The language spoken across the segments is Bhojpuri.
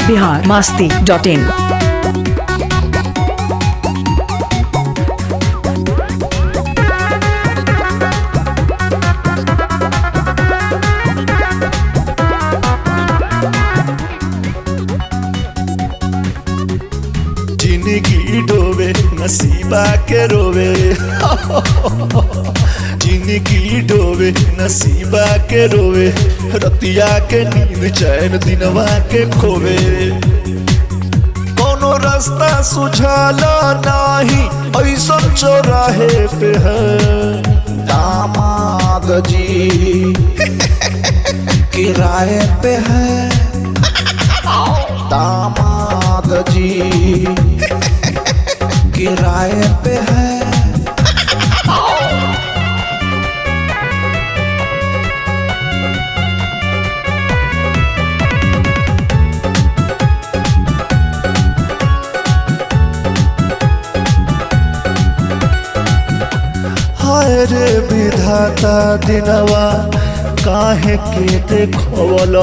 बिहार मास्ती डॉट इन जिंदगी डोबे नसीबा के रोवे जिंदगी डोबे नसीबा के रोवे रतिया के नींद चैन दिनवा के खोवे कोनो रास्ता सुझाला नाही ऐसा चौराहे पे है दामाद जी किराए पे है दामाद जी किराए पे है हाय रे विधाता दिनवा काहे के देखवलो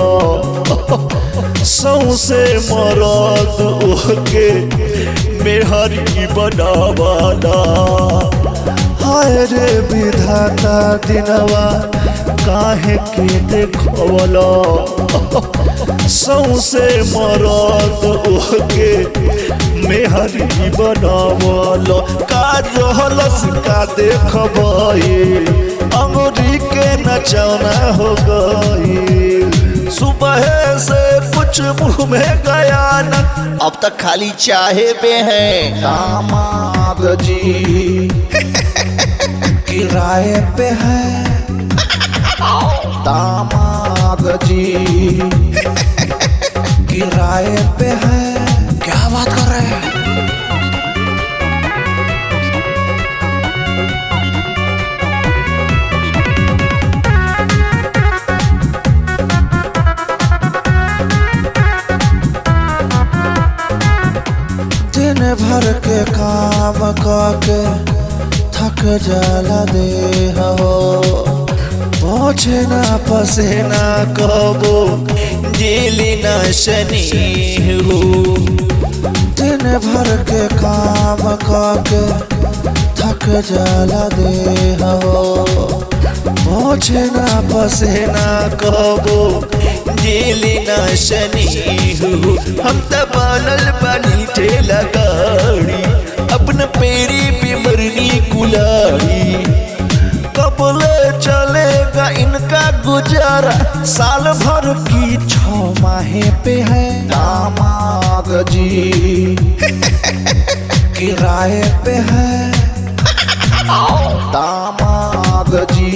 सौसे मरद ओके मेहरी बनावाला हाय रे विधाता दिनवा काहे के देखवलो सौसे मरद ओके मेहरी बनावलो का रहलस का देखबई अंगूरी के नचौना हो गई सुबह से कुछ मुंह में गया न अब तक खाली चाहे पे है दामाद जी किराए पे है दामाद जी किराए पे है क्या बात कर रहे हैं दिन भर के काम के थक जाला दे हो पहुँचे ना पसेना कबो जेली ना शनि हो दिन भर के काम के थक जाला दे हो पहुँचे ना पसेना कबो जेली ना शनि हो हम त बनल बनी ठेला गाड़ी अपन पेरी पे मरनी कुलाड़ी कबले चलेगा इनका गुजारा साल भर की छो माहे पे है दामाद जी किराए पे है दामाद जी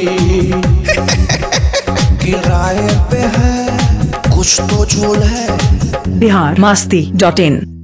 किराए पे है कुछ तो झोल है बिहार मास्ती डॉट इन